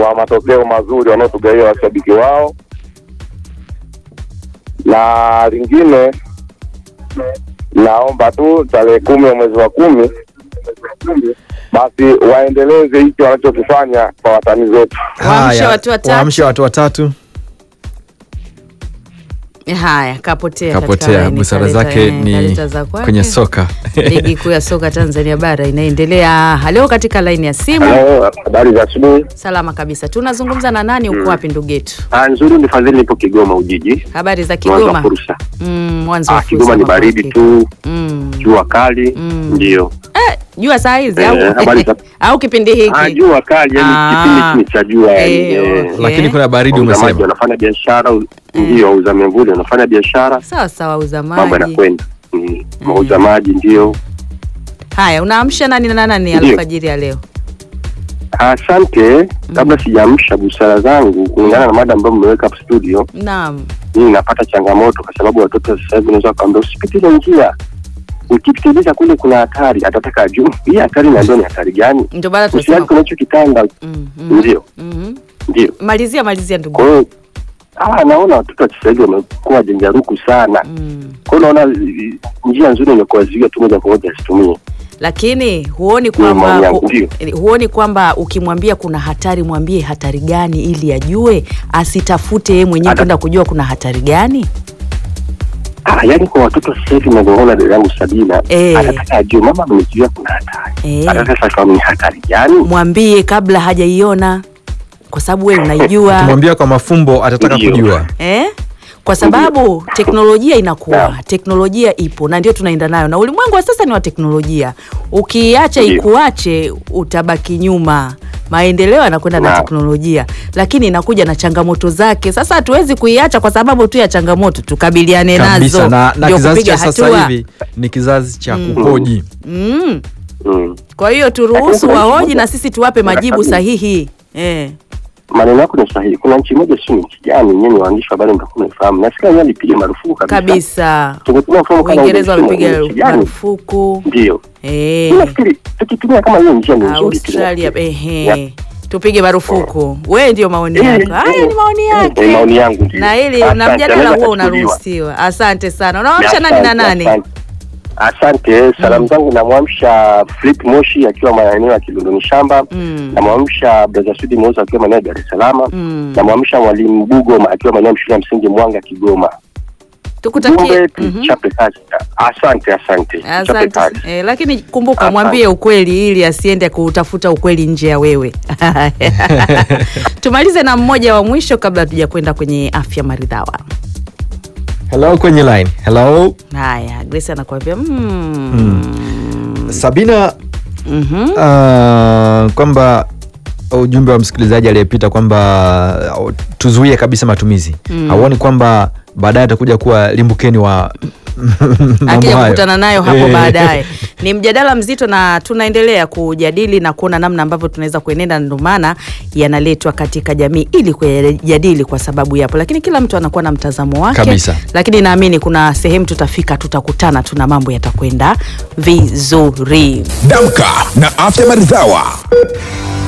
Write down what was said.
kwa matokeo mazuri wanaotugawia washabiki wao, na lingine naomba tu tarehe kumi ya mwezi wa kumi basi waendeleze hiki wanachokifanya kwa watani zetu. Waamshe Haya, watu watatu. waamshe watu watatu. Haya, kapotea katika Kapotea, laini, busara kaleta- zake eh, ni kaleta za kwake. kwenye soka. Ligi kuu ya soka Tanzania bara inaendelea. Halo, katika laini ya simu. Halo, habari za asubuhi. Salama kabisa. Tunazungumza na nani? Uko wapi ndugu yetu? Ah, nzuri ni Fadhili, nipo Kigoma Ujiji, Habari za mwanzo wa Kigoma? fursa. Mm, mwanzo wa Ah, fursa Kigoma ni mambo baridi yake. tu, Mm. jua kali Mm. ndio. Eh, jua saa hizi Eh, au habari za- au kipindi Ah, hiki? jua kali yani Ah. kipindi hiki ni cha jua yani. Eh, eh, okay. Lakini kuna baridi wauza maji umesema. wanafanya biashara, u- ndio wauza miamvuli wanafanya biashara, Sawa sawa, uza mambo maji. yanakwenda. Mm, Wauza maji ndio. Haya, unaamsha nani na nani Ndio. alfajiri ya leo? Asante. Kabla sijaamsha busara zangu kulingana na mada ambayo mmeweka hapo studio, Naam. mimi napata changamoto kwa sababu watoto sasa hivi unaweza kuambia usipite ile njia, ukipitiliza kule kuna hatari, atataka ajue hii hatari na ndio ni hatari gani, Ndio baada usiaki tunasema. kwenye hicho kitanda. Mm, mm, Ndio, mhm. ndio. Malizia malizia ndugu. Kwa hiyo ah, naona watoto wa sasa hivi wamekuwa janjaruku sana. Mm. Kwa hiyo naona eh, njia nzuri ni kuwazuia tu moja kwa moja asitumie. Lakini huoni maoni kwamba yangu, hu, ndio. huoni kwamba ukimwambia kuna hatari, mwambie hatari gani ili ajue, asitafute yeye mwenyewe Ata- kwenda kujua kuna hatari gani. Ah, yaani kwa watoto sasa hivi navyoona dada yangu Sabina Eh. atataka ajue mama amenizuia kuna hatari. Eh. Atataka sasa ni hatari gani? Mwambie kabla hajaiona, kwa sababu wewe unaijua Ukimwambia kwa mafumbo atataka Ndio. kujua. eh? Kwa sababu teknolojia inakuwa, Naam. teknolojia ipo na ndio tunaenda nayo, na ulimwengu wa sasa ni wa teknolojia. Ukiacha Ndio. ikuache, utabaki nyuma. Maendeleo yanakwenda na Naam. teknolojia, lakini inakuja na changamoto zake. Sasa hatuwezi kuiacha kwa sababu tu ya changamoto, tukabiliane Kabisa nazo, na, na ndio kizazi kupiga cha sasa hatua. hivi ni kizazi cha kuhoji. Mm. Mm. Kwa hiyo turuhusu Lakini kuna nchi wahoji moja- na sisi tuwape majibu Kabisa. sahihi eh. Maneno yako ni sahihi. Kuna nchi moja sio nchi gani, nyinyi waandishi wa habari mtakuwa mnafahamu. Nasikia wenyewe alipiga marufuku kabisa. Kabisa, Tungetumia mfumo kama Uingereza ule, wamepiga nchi gani? marufuku Ndio. eh. Mimi nafikiri tukitumia kama hiyo njia ni nzuri tu. Australia ehe, Yeah. tupige marufuku. Wewe ndio maoni Eh, yako. Haya eh, ni maoni eh, yake. eh, maoni yangu ndio. na hili na Asante, mjadala anaweza huo kuchukuliwa. unaruhusiwa. Asante sana. Unawamsha Asante, nani na nani? asante. Asante, salamu zangu namwamsha Flip Moshi akiwa maeneo ya Kilondoni Shamba. Mm. Namwamsha Brother Sudi Moza akiwa maeneo ya Dar es Salaam. Mm. Namwamsha Mwalimu Bugo akiwa maeneo ya shule ya msingi Mwanga Kigoma. Tukutakie. Jumbe Mhm. tuchape kazi. Asante, asante. Tuchape Asante. kazi. Eh, lakini kumbuka Asante. mwambie ukweli ili asiende kutafuta ukweli nje ya wewe. Tumalize na mmoja wa mwisho kabla tuja kwenda kwenye afya maridhawa. Hello kwenye line. Hello. Haya, Grace anakuambia mm. Sabina Mhm. uh, kwamba ujumbe wa msikilizaji aliyepita kwamba uh, tuzuie kabisa matumizi Mm. hauoni kwamba baadaye atakuja kuwa limbukeni wa mambo akija hayo? kukutana nayo hapo Eh. baadaye. Ni mjadala mzito na tunaendelea kujadili na kuona namna ambavyo tunaweza kuenenda, ndio maana yanaletwa katika jamii ili kuyajadili, kwa sababu yapo, lakini kila mtu anakuwa na mtazamo wake Kabisa. Lakini naamini kuna sehemu tutafika, tutakutana, tuna mambo yatakwenda vizuri. Damka na afya maridhawa.